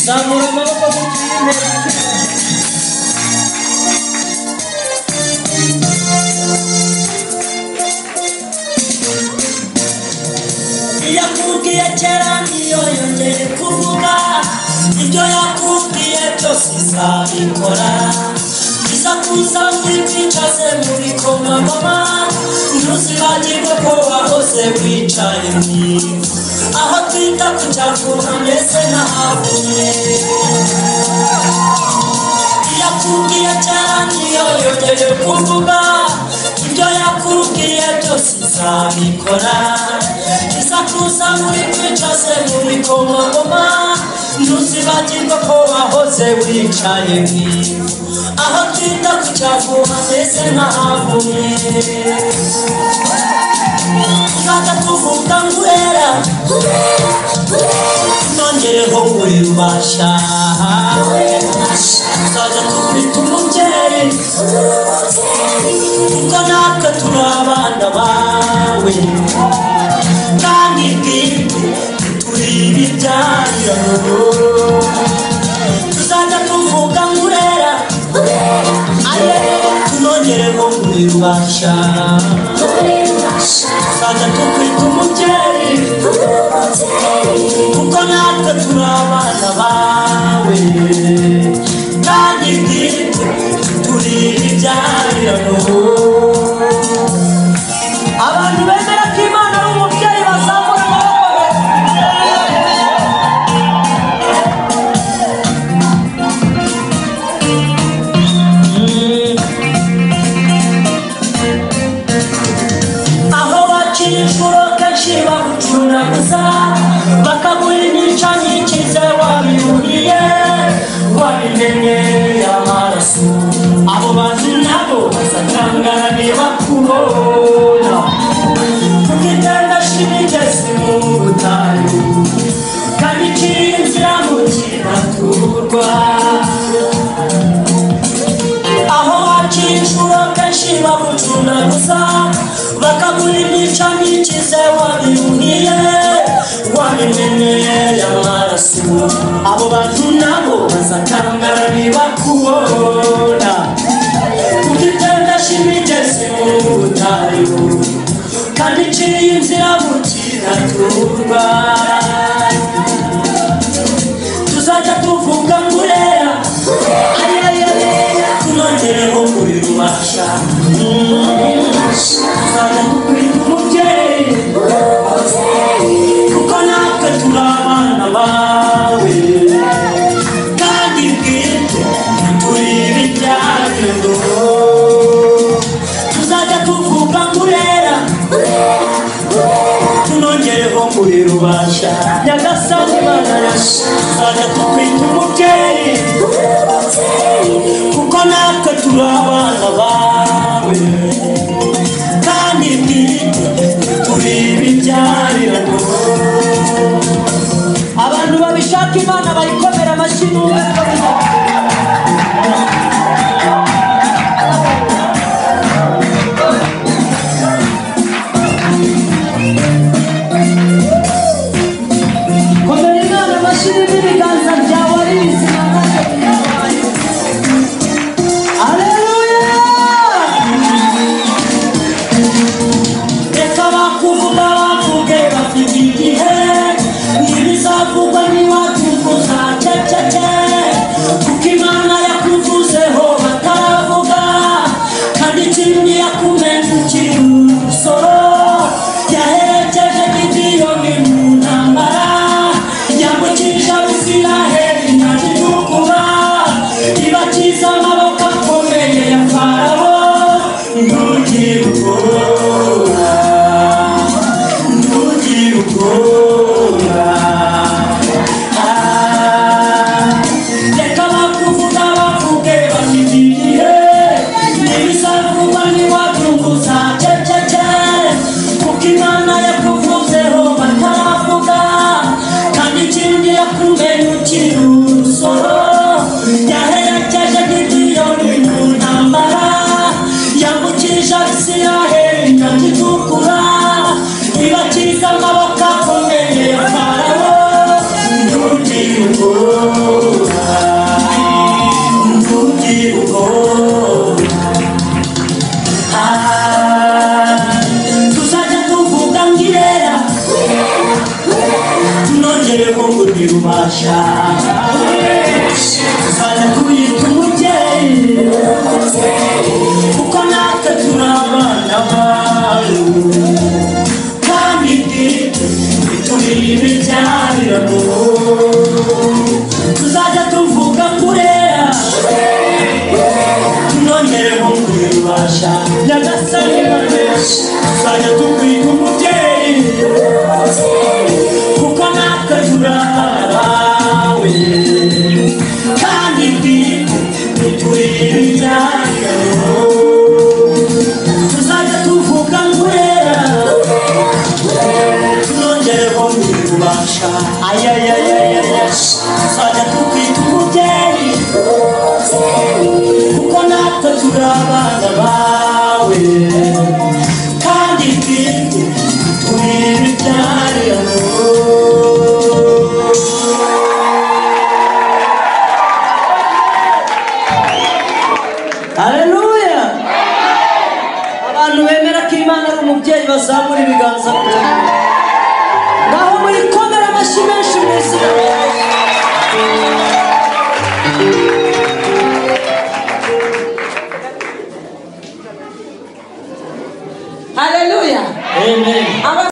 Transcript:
Namura mão pra sentir yakubwiye kera ntiyongere kuvuga ibyo yakubwiye byose izabikora iza kuza nk'ibyicaze mu bikomangoma ntuzibagirwe ko wahoze wicaye aho twita ku cyavuga mbese nahavuye yakubwiye cyane iyo yongeye kuvuga ibyo yakubwiye byose izabikora iza kuza muri kwicaze mu bikomangoma ntuzibagirwe ko wahoze wicaye mwiza aho twita ku cyavuga mbese ntahavumye Nada tuvuga ngurera Nongereho buri rubasha Nzajya tukwita umubyeyi Kuko natwe turi abana bawe Kandi bwite turi ibibyarira Tuzajya tuvuga ngurera Tunongereho buri rubasha Tuzajya tukwita umubyeyi kuko natwe turi abana bawe kandi bwite turi ibyarirano abantu bemera ko imana ari umubyeyi bazamura amaboko aho bakira inshuro kenshi bagucunaguza bakaguha imyica nyikize wabihuriye wabimenye amaraso abo bantu nabo bazakangana niba kubona kuko itanga shimigezi mu butayu kandi ikiri inzira mu kibaturwa aho bakira inshuro kenshi bagucuna gusa bakagura imico nyikize wabihuniye wabimenyeye amaraso abo bantu nabo bazakangara ntibakubona kuko itendesha imigezi mu butayu kandi iciye inzira mu kiraturwa tuzajya tuvuga ngo urera tunongereho buri rubasha tuzajya dukwita umubyeyi kuko natwe turi abana bawe kandi bwite turi ibibyagendo tuzajya tuvuga ngo urera tunongereho muri rubasha nyagasani mana yacu tuzajya tukwita umubyeyi kuko natwe turi abana bawe kandi bwite turi ibijyarirano abantu babishaka imana bayikomera amashyi n'umwe komera imana amashyi n'ibiganza byawe ari bizima maze bitabaye Aleluya! Reka bakuvuga bavuge bafite igihe Ntibizavugwa n'iwacu uzaceceke Kuko Imana yakuvuzeho bataravuga Kandi ikindi yakumenye ukiri umusoro Yaherekeje gidiyoni mu ntambara Yambukije abo Mungu ni ubasha tuzajya kuyita umubyeyi kuko natwe turi abana bawe kandi turi ibijyarirano tuzajya tuvuga kurera tunongere Mungu ni ubasha nyagasani barabesha tuzajya tukwita umubyeyi kuko natwe turi abawe kandi twite turi ibibyariro tuzajya tuvuga ngwera tunongereho ntibubasha ayayayayaya tuzajya tukwita umubyeyi kuko natwe turi abana bawe kandi twite turi ibibyariro Haleluya! Abantu bemera ko Imana ari umubyeyi bazamura ibiganza